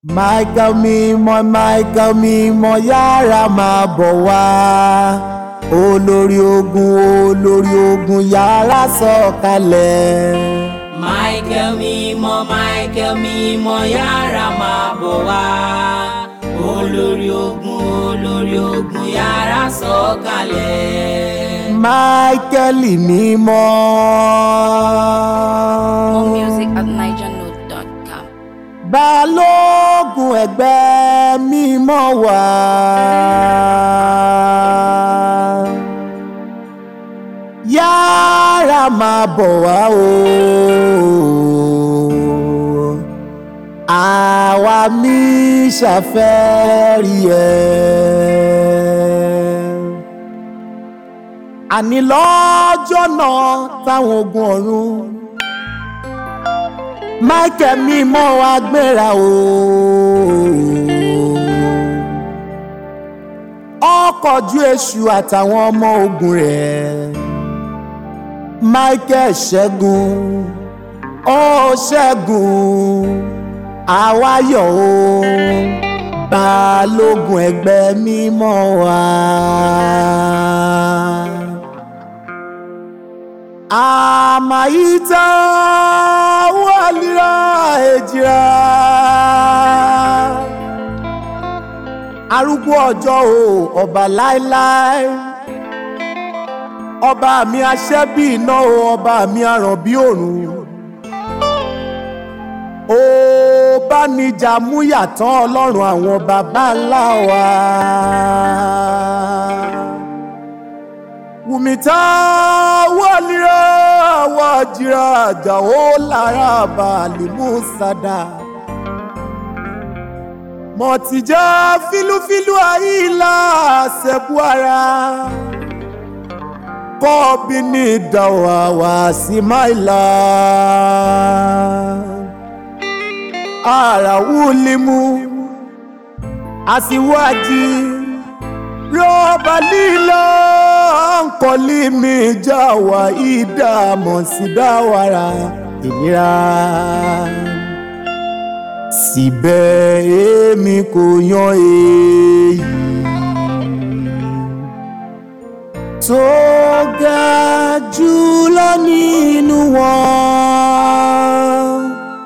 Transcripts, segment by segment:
Michael mímọ́ Michael mímọ́ yára máa bọ̀ wá olórí ogun olórí ogun yára sọ̀kalẹ̀. Michael mímọ́ Michael mímọ́ yára máa bọ̀ wá olórí ogun olórí ogun yára sọ̀kalẹ̀. Michael mímọ́. More music at nigernote.com. balógun ẹgbẹ́ mímọ́ wá. yára máa bọ̀ wá o. àwa mi ṣàfẹ́rí ẹ. àní lọ́jọ́ náà táwọn ogun ọ̀run michael mímọ́ wa gbéra o. ọkọ̀ ju èṣù àtàwọn ọmọ ogun rẹ̀ michael ṣẹ́gun ó ṣẹ́gun àwa yọ̀ o balógun ẹgbẹ́ mímọ́ wa. amaita walira ejira arúgbó ọjọ́ o ọba láéláé ọba mi aṣẹ́ bí iná o ọba mi aràn bí òrùn ó bá níjà mú yàtọ̀ ọlọ́run àwọn baba ńlá wa wùmítà wọlíra wájìrà àjàó lára bàálùmù sádà mọ̀tìjà fílúfílú àyílà ṣẹ̀bù ara kọ́ọ̀bì ní ìdáwà wá sí máìlà àràwùlímù àsìwájì rọ́bà lílọ nkọ́lí mi já wà ìdààmú sí dáwàrà ìnira. síbẹ̀ èmi kò yan èyí tó ga jùlọ nínú wọn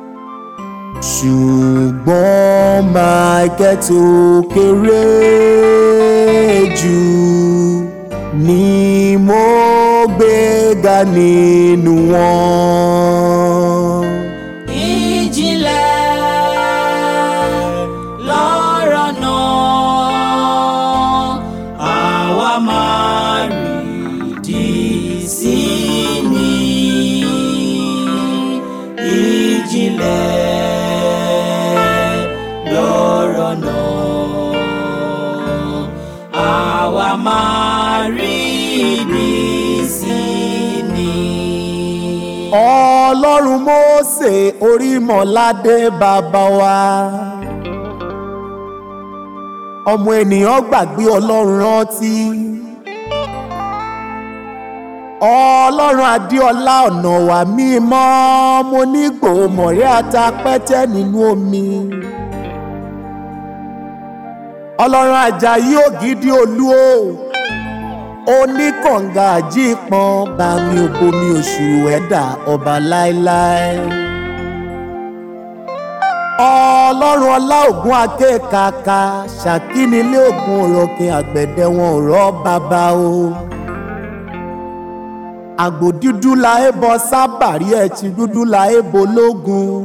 ṣùgbọ́n Michael tó kéré jù ni mo gbéga nínú wọn. ìjìnlẹ̀ lọ́rọ̀ náà àwa máa rí di sí ni ìjìnlẹ̀ lọ́rọ̀ náà àwa máa rí di sí ni. ọlọ́run Mósè orímọ̀ládé bàbá wa ọmọ ènìyàn gbàgbé ọlọ́run rántí ọlọ́run adéọlá ọ̀nà wà mímọ́ mo ní gbòmọ̀rẹ́ àtàpẹ́tẹ́ nínú omi ọlọ́run ajayi ògidì olú o oníkànga àjípọn bami òbomi oṣù ẹ̀dá ọba láéláé ọlọ́run ọlá ògùn akékaka ṣàkínilé ògùn òròkìn àgbẹ̀dẹ wọn ò rọ́ bàbá o àgbò dúdú la é bọ sábàrí ẹtì dúdú la é bo lógun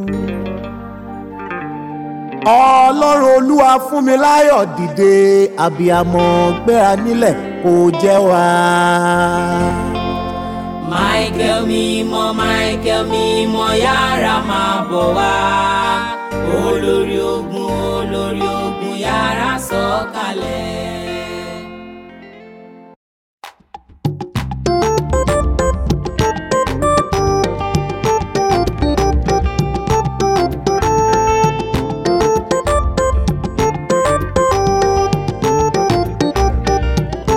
ọlọ́run olúwa fún mi láyọ̀ dìde àbíamọ gbéra nílẹ̀ kò jẹ́ wá. Michael mímọ́ Michael mímọ́ yára máa bọ̀ wá olórí ogun olórí ogun yára sọ̀kalẹ̀.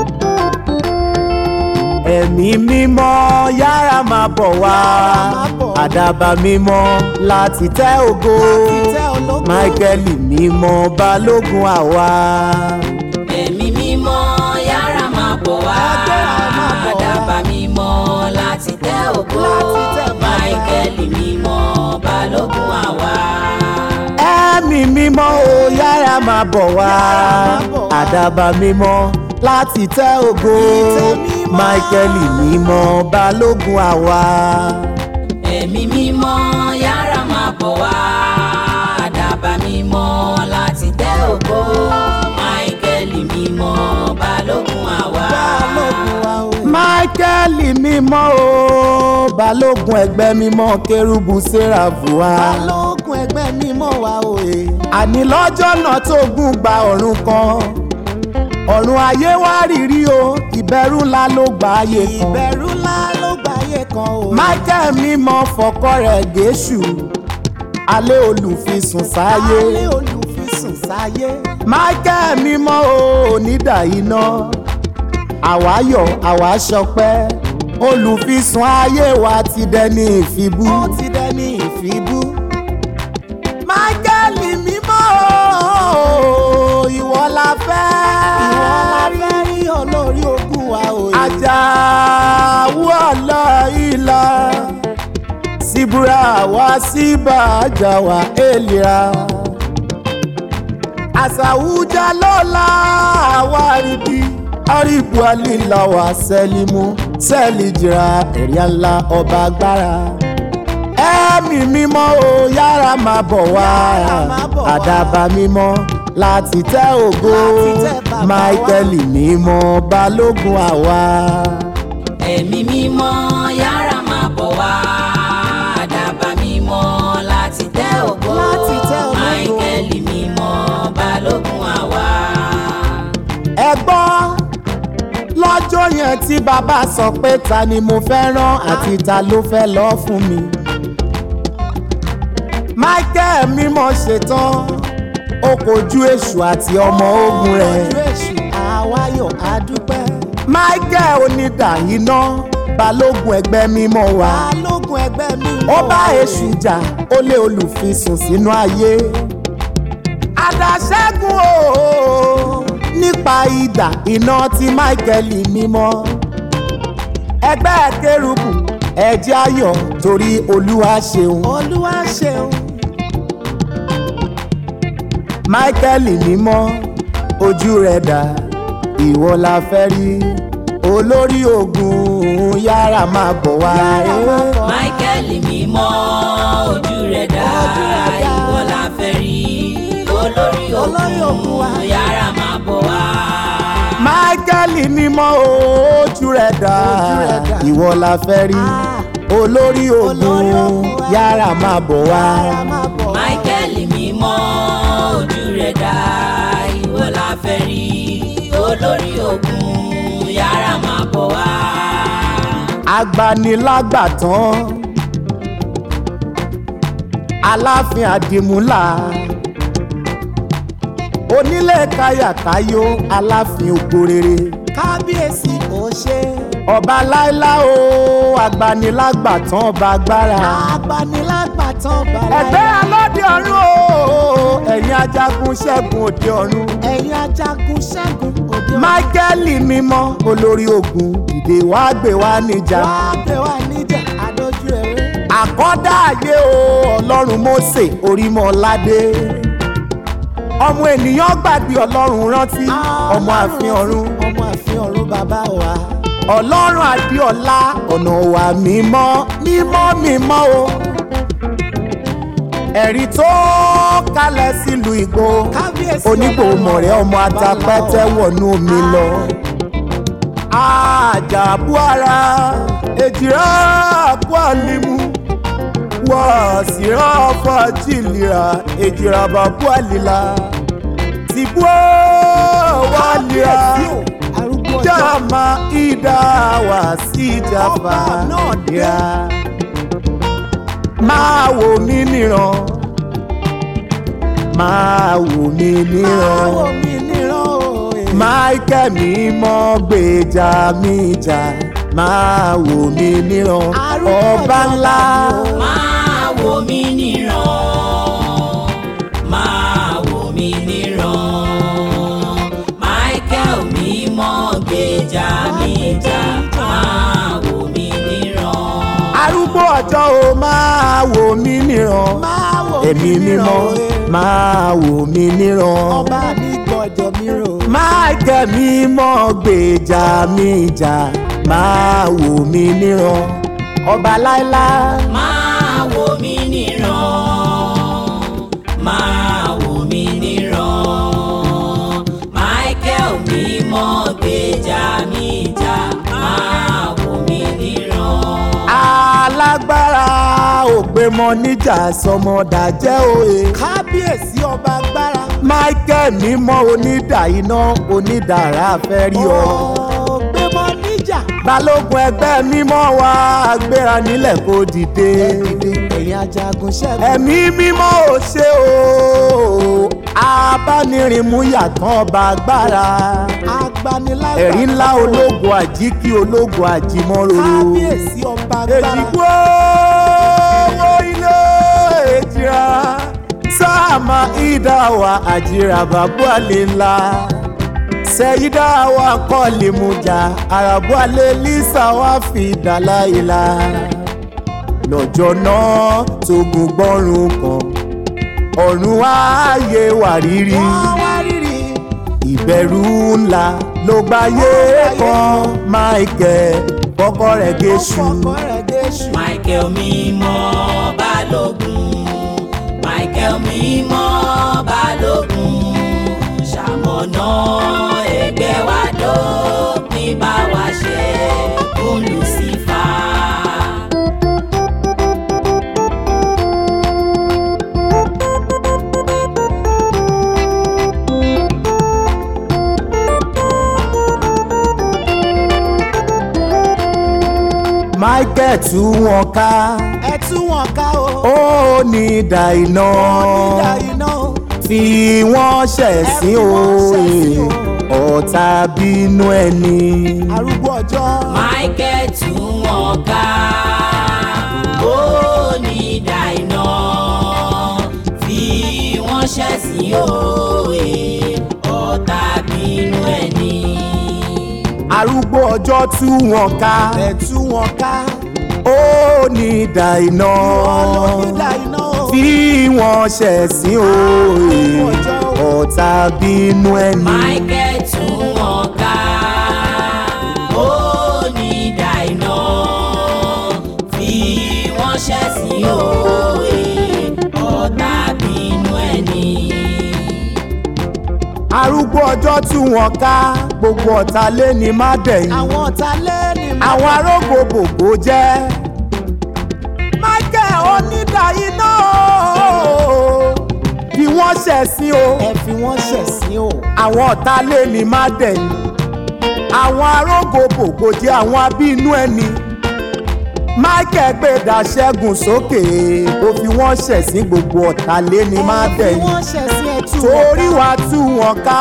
ẹ̀mí mímọ́ yára máa bọ̀ wá. àdàbà mímọ́ láti tẹ́ ògo Láti tẹ́ ológo. máíkẹ́lì mímọ́ balógun àwa. ẹ̀mí mímọ́ yára máa bọ̀ wá Agbára máa bọ̀ wá. àdàbà mímọ́ láti tẹ́ ògo Láti tẹ́ bàbá. máìkẹ́lì mímọ́ balógun àwa. ẹ̀mí mímọ́ o yára máa bọ̀ wá Yára máa bọ̀ wá. àdàbà mímọ́ láti tẹ́ ògo Ìtẹ́ mímọ́. máíkẹ́lì mímọ́ balógun àwa. ẹ̀mí mímọ́ yára máa bọ̀ wá àdàbà mímọ́ láti tẹ́ ògo máìkẹ́lì mímọ́ balógun àwa. balógun wa o. máíkẹ́lì mímọ́ o balógun ẹgbẹ́ mímọ́ kérúbù séráfù wa. balógun ẹgbẹ́ mímọ́ wa o. e. àní lọ́jọ́ náà tó gùn gba ọ̀run kan ọ̀run ayé wá rírí o ìbẹ̀rù ńlá ló gba ayé kan. ìbẹ̀rù ńlá ló gbáyé kan o. michael mímọ́ fọkọ rẹ̀ gẹ̀ẹ́sù alẹ́ olùfisùn sáyé alẹ́ olùfisùn sáyé. michael mímọ́ o onídà iná àwáyọ̀ àwa ṣọpẹ́ olùfisùn ayé wa ti dẹni ìfibú. ó ti dẹni ìfibú. michael mímọ́ o ìwọ la fẹ́. ìwọ la fẹ́ rí olórí ogun wa o. e. ajáwó ọ̀lọ́ ìlà síbúra wá síbà àjàwá èlìra àṣàwùjá lọ́la àwárídì àríbù àlìláwà sẹ́límù sẹ́lìjìrà ẹ̀ríà ńlá ọba agbára ẹ̀mí mímọ́ o yára máa bọ̀ wá Yára máa bọ̀ wá. àdàbà mímọ́ láti tẹ́ ògo Láti tẹ́ bàbá wa. máíkẹ́lì mímọ́ balógun àwa. ẹ̀mí mímọ́ yára máa bọ̀ wá àdàbà mímọ́ láti tẹ́ ògo Láti tẹ́ ògo. máìkẹ́lì mímọ́ balógun àwa. ẹ gbọ́ lọ́jọ́ yẹn tí bàbá sọ pé ta ni mo fẹ́ rán àti ta ló fẹ́ lọ fún mi. michael mímọ́ ṣetán ó kojú èṣù àti ọmọ ogun rẹ̀. ojú èṣù àwáyọ̀ adúpẹ́. michael onídà iná balógun ẹgbẹ́ mímọ́ wa. balógun ẹgbẹ́ mímọ́ ó bá wa o. èṣù jà ó lé olùfisùn sínú ayé. àdàṣẹ́gun o nípa idà iná tí michael mímọ́. ẹgbẹ́ kérúbù ẹ̀jẹ̀ ayọ̀ torí olúwa ṣeun. olúwa ṣeun. michael mímọ́ ojú rẹ̀ dà ìwọ la fẹ́ rí olórí ogun yára máa bọ̀ wá. Yára máa bọ̀ wá. máìkẹ́lì mímọ́ ojú rẹ̀ dá Ojú rẹ̀ dá. ìwọ la fẹ́ rí olórí Olórí ogun wa. ogun yára máa bọ̀ wá. michael mímọ́ ojú rẹ̀ dá Ojú rẹ̀ dà. ìwọ la fẹ́ rí Ah. olórí Olórí ogun ogun wa. yára máa bọ̀ wá. Yára máa bọ̀ wá. máìkẹ́lì mímọ́ ojú rẹ̀ dá ìwọ la fẹ́ rí olórí ogun yára máa bọ̀ wá. agbanilágbàtàn aláàfin àdìmúlà onílé káyàkáyò aláàfin ògbórere kábíyèsí ò ṣe. ọba láílá o agbanilágbàtàn ọba agbára agbanilágbàtàn bàrà. ẹgbẹ́ alọ́dẹ ọ̀run o ẹ̀yin ajagun ṣẹ́gun òde ọ̀run ẹ̀yin ajagun ṣẹ́gun òde ọ̀run. máíkẹ́lì mímọ́ olórí ogun dìde wá gbé wá níjà. wá pè wá níjà àdójú ẹ̀rẹ́. àkọ́dá ayé o ọlọ́run mósè orímọ̀ládé ọmọ ènìyàn gbàgbé ọlọ́run rántí ọmọ àfin ọ̀run ọmọ àfin ọ̀run bàbá wa. ọlọ́run adéọlá ọ̀nà wa mímọ́ mímọ́ mímọ́ o ẹ̀rí tó kalẹ̀ sílùú ìgbò kábíyèsí onígbò mọ̀rẹ́ ọmọ atapẹ́tẹ́ wọnú omi lọ àjàbú ara èjìrá àpò àlìmú wàásìrá fàjìlìrà èjìrá bàbú àlìlà tìbú wàlìrà arúgbó ọjọ́. jàmá ìdá wà sí ìjàmbá Ọba náà dé. ìyá máa wò mí níran máa wò mí níran Máa wò mí níran o. eh. michael mímọ́ gbèjà mi jà máa wò mí níran. arúgbó ọba ńlá máa wò mí níran máa wò mí níran michael mímọ́ gbèjà mi jà máa wò mí níran. arúgbó ọjọ́ o máa wò mí níran máa wò mí ẹ̀mí níran mímọ́ o, eh. máa wò mí níran. ọba mi gbọ́dọ̀ mi rò. máìkẹ́ mímọ́ gbèjà mi jà máa wò mí níran ọba láíláí. máa wò mí níran máa wò mí níran michael mímọ́ gbèjà mi jà máa wò mí níran. alágbára ògbémọ níjà sọmọdà jẹ́ òye. kábíyèsí ọba agbára. michael mímọ́ onídà iná onídàrá fẹ́ rí ọ. ọ̀gbẹ́mọ níjà. balógun ẹgbẹ́ mímọ́ wa gbéra nílẹ̀ kó dìde. dìde ẹ̀yin ajagun ṣẹ́gun. ẹ̀mí mímọ́ ò ṣe o abánirinmú yàtọ̀ ọba agbára. agbanilágbà. ẹ̀rí ńlá ológun àjíkí ológun àjímọ́ròrò. kábíyèsí ọba agbára. èjìgbó owó ilé èjìrà sáàmà ìdáwà àjìrà bàbú àlè ńlá sẹ́yìdáwà kọ́ọ̀lì mujà àràbù àlè lisa wà fi dàlá ìlà lọ́jọ́ náà tógun gbọ́rùn kan ọ̀run ààyè wà rírí wọ́n wá rírì. ìbẹ̀rù ńlá ló gbáyé kan michael kọ́kọ́ rẹ̀ géṣù. ọkọ̀ rẹ̀ déṣù. michael mímọ́ balógun michael mímọ́ balógun ṣamọ̀nà ẹgbẹ́ wa dópin bá wa ṣe kún lucifer. michael tú wọn ká ẹ tú wọn ká o. ó ní ìdá iná onídà iná o. fi wọ́n ṣẹ̀sín Ẹ fi wọ́n ṣẹ̀sín o ọ̀tá bínú ẹni. arúgbó ọjọ́. michael tú wọn ká ó ní dàìná fi wọ́n ṣẹ̀sín òye ọ̀tá bínú ẹni. arúgbó ọjọ́ tú wọn ká ẹ tú wọn ká. ó ní ìdá iná onídà iná o. fi wọ́n ṣẹ̀sín o ọ̀tá bínú ẹni. michael tú wọn ká ó ní dàìná fi wọ́n ṣẹ̀sín òye ọ̀tá bínú ẹni. arúgbó ọjọ́ tú wọn ká gbogbo ọ̀tá lé ní má dẹ̀yìn. àwọn ọ̀tá lẹ́ni mọ́. àwọn arógbó bòbò jẹ́ michael onídàáyí náà bí wọ́n ṣẹ̀sín o ẹ fi wọ́n ṣẹ̀sín o. àwọn ọ̀tá lé ní má dẹ̀yìn àwọn arógbó bòbò jẹ́ àwọn abínú ẹni michael gbèdà ṣẹ́gun sókè ó fi wọ́n ṣẹ̀sín gbogbo ọ̀tá lé ní má ẹ fi dẹ̀yìn wọ́n ṣẹ̀sín ẹ tú wọn torí wàá tú wọn ká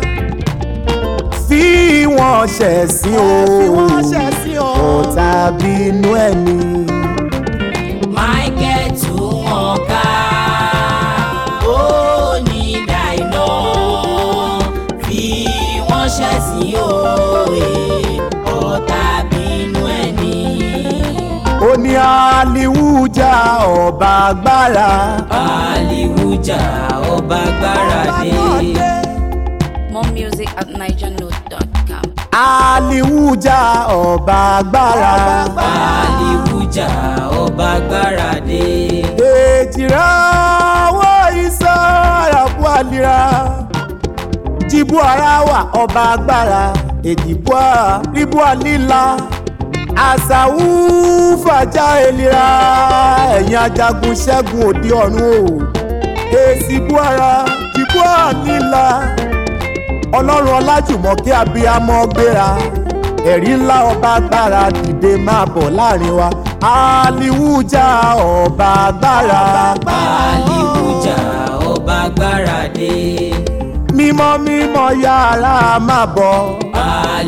fi wọ́n ṣẹ̀sín o ẹ fi wọ́n ṣẹ̀sín o. ọ̀tá bínú ẹni. michael tú wọn ká ó ní dàìná fi wọ́n ṣẹ̀sín òye ọ̀tá bínú ẹni. ó ní aliwuja ọba agbára aliwuja ọba agbára dé. More music at nigernote.com. aliwuja ọba agbára aliwuja ọba agbára dé. èjìrá owó iṣẹ́ àràbù àlìra jìbú ara wà ọba agbára èjìbú ara ríbú àlìla àṣàwù fàjà èlìra ẹ̀yìn ajagun ṣẹ́gun òde ọ̀run o èsì bú ara jìbú àlìla ọlọ́run ọlájùmọ̀kẹ́ abiyamọ gbéra ẹ̀rí ńlá ọba agbára dìde máa bọ̀ láàrin wa aliwuja ọba agbára aliwuja ọba agbára dé. mímọ́ mímọ́ yàrá máa bọ̀ aliwuja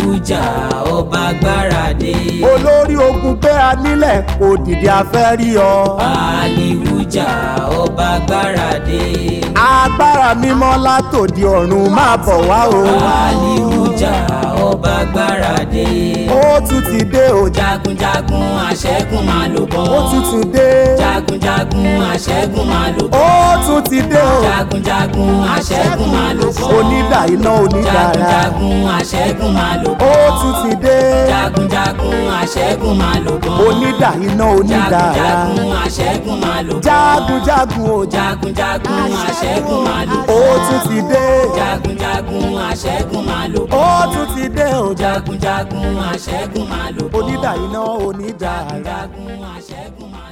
aliwuja ọba gbáradé olórí ogun gbé a nílẹ̀ kò dìde afẹ́ rí ọ. aliwuja ọba gbáradé agbára mímọ́ látòdì ọ̀run máa bọ̀ wá o. aliwuja ọba gbáradé ó tún ti dé o. jagunjagun aṣẹ́gun máa lò bọ́ ó tún ti dé. jagunjagun aṣẹ́gun máa lò bọ́ ó tún ti dé o. jagunjagun aṣẹ́gun máa lò bọ́ onídà iná onídàára. jagunjagun aṣẹ́gun máa lò bọ́ ó tún ti dé. jagunjagun aṣẹ́gun máa lò bọ́ onídà iná onídàára. jagunjagun aṣẹ́gun máa lò bọ́ jagunjagun o. jagunjagun aṣẹ́gun máa lò bọ́ ó tún ti dé. jagunjagun aṣẹ́gun máa lò bọ́ ó tún ti dé o. jagunjagun aṣẹ́gun máa lò bọ́ onídà iná onídàára. jagunjagun aṣẹ́gun máa lò bọ́.